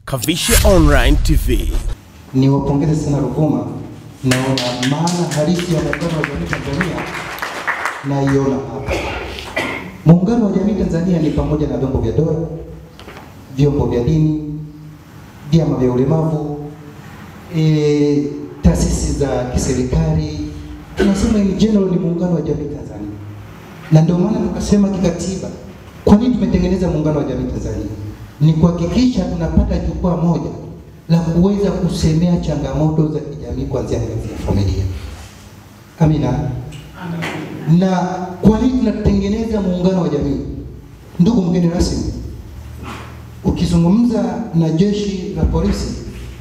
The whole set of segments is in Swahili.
Kavishe Online TV. Niwapongeze sana Ruvuma, naona maana halisi ya muungano wa jamii Tanzania naiona hapa. Muungano wa jamii Tanzania ni pamoja na vyombo vya dola, vyombo vya dini, vyama vya ulemavu, e, taasisi za kiserikali. Tunasema in general ni muungano wa jamii Tanzania, na ndio maana tukasema kikatiba, kwa nini tumetengeneza muungano wa jamii Tanzania? Ni kuhakikisha tunapata jukwaa moja la kuweza kusemea changamoto za kijamii kuanzia ngazi ya familia. Amina. Na kwa nini tunatengeneza muungano wa jamii? Ndugu mgeni rasmi, ukizungumza na jeshi la polisi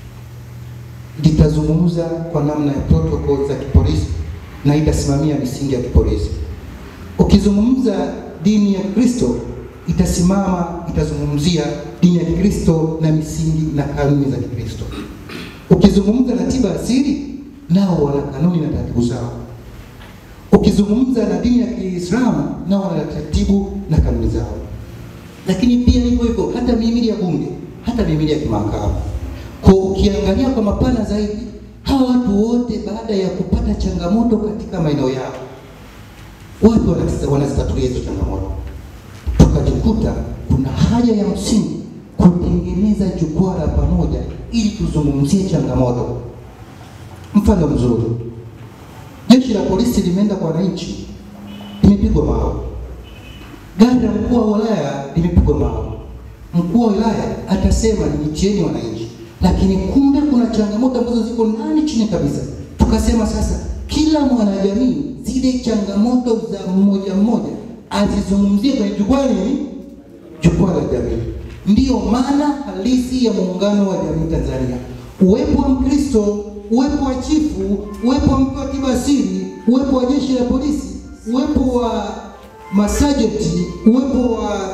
litazungumza kwa namna ya protocol za kipolisi na itasimamia misingi ya kipolisi. Ukizungumza dini ya Kristo itasimama itazungumzia dini ya Kikristo na misingi na kanuni za Kikristo. Ukizungumza na tiba asili, nao wana kanuni na taratibu zao. Ukizungumza na dini ya Kiislamu, nao wana taratibu na kanuni zao. Lakini pia hivyo hivyo hata mihimili ya bunge, hata mihimili ya kimahakama. Kwa ukiangalia kwa mapana zaidi, hawa watu wote baada ya kupata changamoto katika maeneo yao, watu wanazitatulia hizo changamoto tukajikuta kuna haja ya msingi kutengeneza jukwaa la pamoja ili tuzungumzie changamoto. Mfano mzuri, jeshi la polisi limeenda kwa wananchi, limepigwa mawe. Gari la mkuu wa wilaya limepigwa mawe. Mkuu wa wilaya atasema niitieni wananchi, lakini kumbe kuna changamoto ambazo ziko ndani chini kabisa. Tukasema sasa, kila mwanajamii zile changamoto za mmoja mmoja azizungumzie kwenye jukwaa nini? Jukwaa la jamii. Ndiyo maana halisi ya muungano wa jamii Tanzania, uwepo wa Mkristo, uwepo wa chifu, uwepo wa mtu wa tiba asili, uwepo wa jeshi la polisi, uwepo wa masajeti, uwepo wa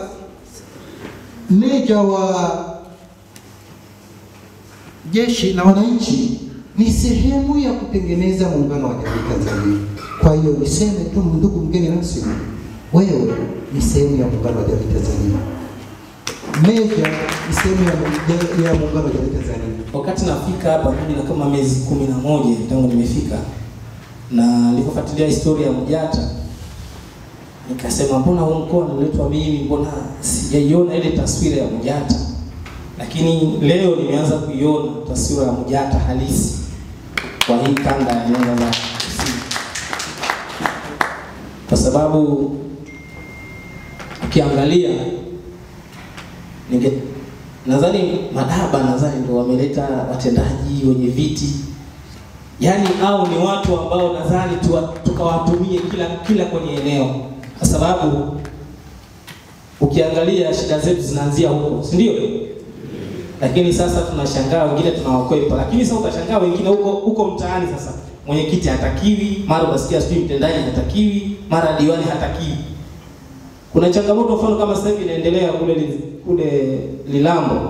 meja wa jeshi na wananchi ni sehemu ya kutengeneza muungano wa jamii Tanzania. Kwa hiyo niseme tu, ndugu mgeni rasmi, wewe ni sehemu ya muungano wa jamii Tanzania. Meja ni sehemu ya, ya muungano wa jamii Tanzania. Wakati nafika hapa mimi na kama miezi kumi na moja tangu nimefika, na nilipofuatilia historia ya Mjata nikasema, mbona huu mkoa niletwa mimi, mbona sijaiona ile taswira ya Mjata? Lakini leo nimeanza kuiona taswira ya Mjata halisi kwa hii kanda ya nyanda za kusini, kwa sababu ukiangalia ninge nadhani madaba nadhani ndio wameleta watendaji wenye viti, yaani au ni watu ambao nadhani tukawatumie kila kila kwenye eneo, kwa sababu ukiangalia shida zetu zinaanzia huko, si ndio? Lakini sasa tunashangaa wengine tunawakwepa, lakini sasa utashangaa wengine huko huko mtaani. Sasa mwenyekiti hatakiwi, mara utasikia sijui mtendaji hatakiwi, mara diwani hatakiwi. Kuna changamoto mfano kama sasa hivi inaendelea kule kule Lilambo,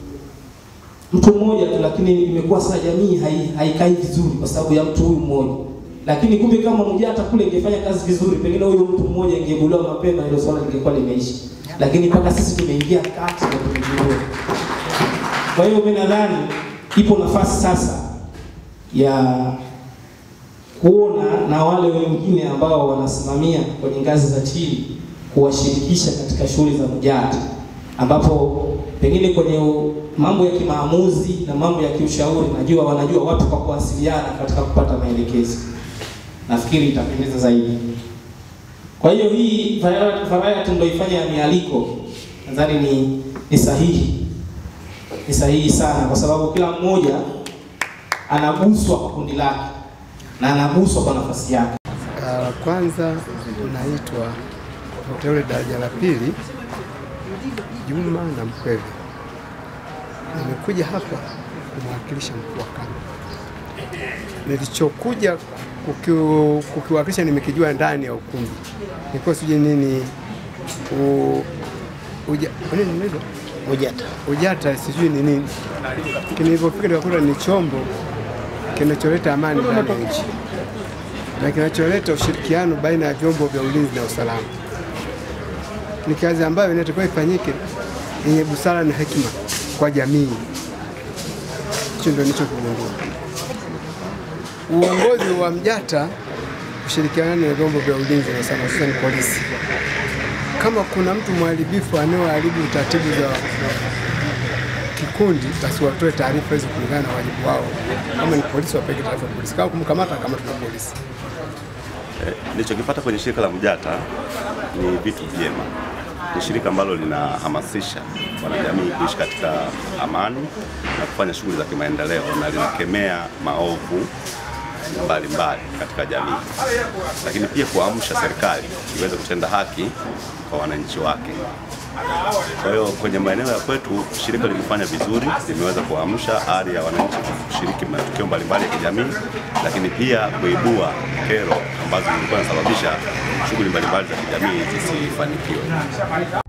mtu mmoja tu, lakini imekuwa sasa jamii haikai hai vizuri kwa sababu ya mtu huyu mmoja. Lakini kumbe kama Mjata kule ingefanya kazi vizuri, pengine huyu mtu mmoja ingebuliwa mapema, hilo swala lingekuwa limeisha. Lakini mpaka sisi tumeingia kati na tumejua. Kwa hiyo mimi nadhani ipo nafasi sasa ya kuona na wale wengine ambao wanasimamia kwenye ngazi za chini kuwashirikisha katika shughuli za Mjata, ambapo pengine kwenye mambo ya kimaamuzi na mambo ya kiushauri, najua wanajua watu kwa kuwasiliana katika kupata maelekezo. Nafikiri itapendeza zaidi. Kwa hiyo hii variety ndio ifanya ya mialiko, nadhani ni, ni sahihi, ni sahihi sana, kwa sababu kila mmoja anaguswa kwa kundi lake na anaguswa kwa nafasi yake. Uh, kwanza naitwa mteule daraja la pili Juma na Mkweve. Nimekuja hapa kumwakilisha mkuu wa kanda. Nilichokuja kukiwakilisha nimekijua ndani ya ukumbi, nilikuwa sijui nini u, uja, nini Ujata. Ujata sijui ni nini. Nilipofika nikakuta ni chombo kinacholeta amani ndani ya nchi na kinacholeta ushirikiano baina ya vyombo vya ulinzi na usalama. Ni kazi ambayo inatakiwa ifanyike yenye busara na hekima kwa jamii, hicho ndio nilichokigundua. Uongozi wa Mjata kushirikiana na vyombo vya ulinzi na usalama, hususan polisi, kama kuna mtu mharibifu anayoharibu taratibu za kikundi, basi watoe taarifa hizo kulingana na wajibu wao. Kama ni polisi, wapeke taarifa polisi, kama kumkamata, kama tuna polisi. Eh, Nilichokipata kwenye shirika la Mjata ni vitu vyema. Ni shirika ambalo linahamasisha wanajamii kuishi katika amani na kufanya shughuli za kimaendeleo na linakemea maovu mbalimbali katika jamii, lakini pia kuamsha serikali iweze kutenda haki kwa wananchi wake. Kwa hiyo kwenye maeneo ya kwetu shirika limefanya vizuri, limeweza kuamsha ari ya wananchi kushiriki matukio mbalimbali ya kijamii, lakini pia kuibua kero ambazo zilikuwa zinasababisha shughuli mbalimbali za kijamii zisifanikiwe.